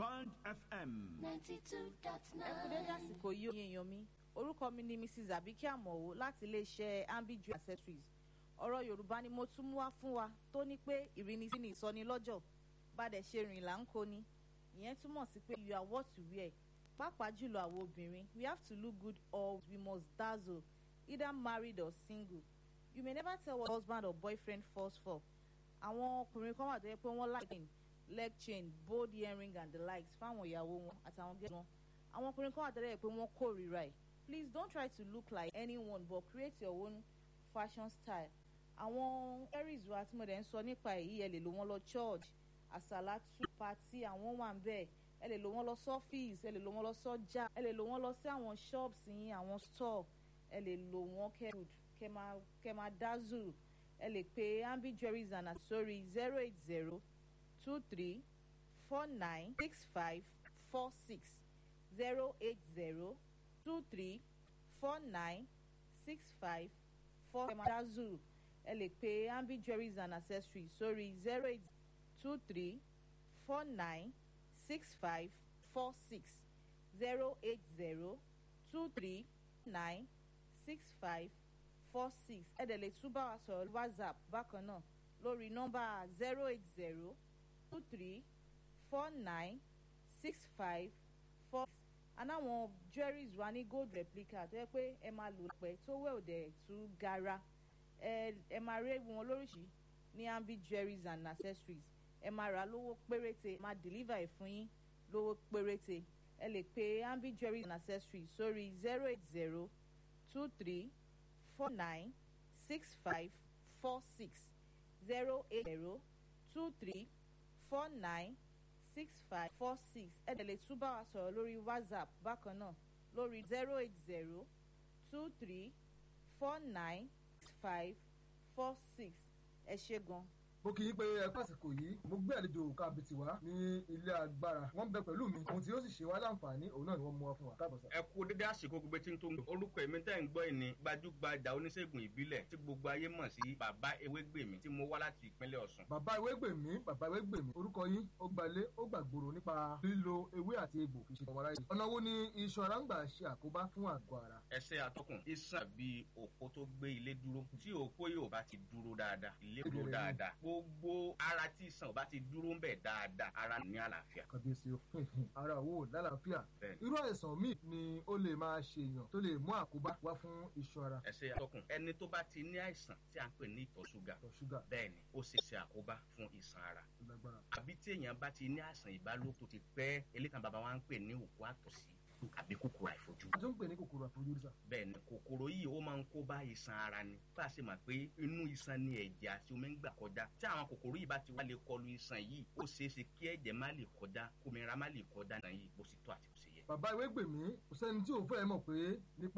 Band FM. ninety two dot ẹ kú dédé nine. àsìkò yìí òye èèyàn mi orúkọ mi ni mrs abike amọ̀wò láti iléeṣẹ́ ambidju accessories ọ̀rọ̀ yorùbá ni mo tún mú wá fún wa tó ní pé ìrínisí ni ìsọnilọ́jọ̀ bàdẹ̀ ṣe rìn là ń kó ni ìyẹn túmọ̀ sí pé you are what you wear pàápàá jùlọ àwọn obìnrin we have to look good or we must dazzle either married or single you may never tell what husband or boyfriend falls for àwọn ọkùnrin kan wà tó yẹ pé wọ́n like leg chain bold earring and the likes fáwọn ìyàwó wọn àtàwọn gẹ́gẹ́ wọn àwọn ọkùnrin kan wà tẹ́lẹ̀ pé wọ́n kórìíra ẹ̀ please don't try to look like anyone but create your own fashion style àwọn aries wa tí mo dẹ̀ ń sọ nípa èyí ẹ lè lò wọ́n lọ church àsàlátù pati àwọn wà ń bẹ̀ ẹ lè lò wọ́n lọ sọ́fíìsì ẹ lè lò wọ́n lọ sọ́jà ẹ lè lò wọ́n lọ sí àwọn shops yín àwọn store ẹ lè lò wọ́n kẹ́rù kẹ́ máa kẹ́ máa dazzle ẹ lè pe ambi jewelries and accessories zero eight zero two three four nine six five four six zero eight zero two three four nine six five four dazzle ẹ lè pe ambi jewelries and accessories sórí zero eight two three four nine six five four six zero eight zero two three nine six five four six ẹ dẹ̀ lè tún bá wa sọ̀rọ̀ lórí whatsapp bákan náà lórí nọ́mbà zero eight zero two three four nine six five four six anáwọn jewelries wa ní gold replica tó yẹ pé ẹ máa lò pẹ́ tó wẹ̀ òdẹ̀ tú gara ẹ ẹ máa rí wọn lóríṣìí ní ambi jewelries and accessories ẹ máa rà lówó péréte máa deliver ẹ̀ fún yín lówó péréte ẹ lè pe ambi jewelries and accessories sórí zero eight zero two three four nine six five four six zero eight zero two three four nine six five four six ẹ dẹ̀ lè tún bá wa sọ̀rọ̀ lórí whatsapp bákan náà lórí zero eight zero two three four nine six five four six ẹ ṣe gan. mo kì í pé ẹ pàṣípò yìí mo gbé àlejò kábìtì wá ní ilé agbára wọn bẹ pẹ̀lú mi ohun tí ó sì ṣe wá láǹfààní òun náà ni wọ́n mú wá fún wa káàbọ̀ sá. ẹ kú dédé àsìkò gbogbo tí ń tó ń gbé orúkọ èmi tẹ́ ń gbọ́ ìní gbajúgbajà oníṣègùn ìbílẹ̀ tí gbogbo ayé mọ̀ sí bàbá ewégbèmí tí mo wá láti ìpínlẹ̀ ọ̀sùn. bàbá ewé gbèmí bàbá ewé gbèmí orúkọ yín ó gbalé ó gbàgbòrò nípa lílo ewé àti egbò fi ṣe ọmọ aráyé ọ̀nà wo ni iṣan ara ń gbà ṣe àkóbá fún àgọ́ ara. ẹsẹ̀ atọ́kùn iṣan bíi òpó tó gbé ilé dúró tí òpó yóò bá ti dúró dáadáa ilé dúró dáadáa gbogbo ara tí iṣan ò bá ti dúró ń bẹ̀ dáadáa ara ní àlàáfíà. kàbíyèsí o ara wo lálàáfíà Bẹ́ẹ̀ni. irú àìsàn míì ni ó lè máa ṣe èèyàn tó lè mú àkóbá wá fún iṣan ara ẹsẹ̀ atọ́kùn ẹni tó bá ti ní àìsàn tí a ń pè ní ìtọ̀ ṣúgà ìtọ̀ ṣúgà bẹ́ẹ̀ ni ó ṣe ṣe àkóbá fún iṣan ara tó lágbára. àbí tí èèyàn bá ti ní àìsàn ìbálòpọ̀ tó ti pẹ́ elékan bàbá wa ń pè ní òkú àtọ̀sí àbí kòkòrò àìfojúrí a tún ń pè ní kòkòrò àfojúrí sá. bẹ́ẹ̀ ni kòkòrò yìí ó máa ń kó bá iṣan ara ni bá a ṣe mọ̀ pé inú iṣan ni ẹ̀jẹ̀ àti omi ń gbà kọjá tí àwọn kòkòrò yìí bá ti wá lè kọlu iṣan yìí ó ṣeé ṣe kí ẹ̀jẹ̀ má lè kọjá kómìnira má lè kọjá náà yìí bó ṣe tó àti bó ṣe yẹ. bàbá ewé gbèmí kò sẹ́ni tí ò fẹ́ mọ̀ pé nípa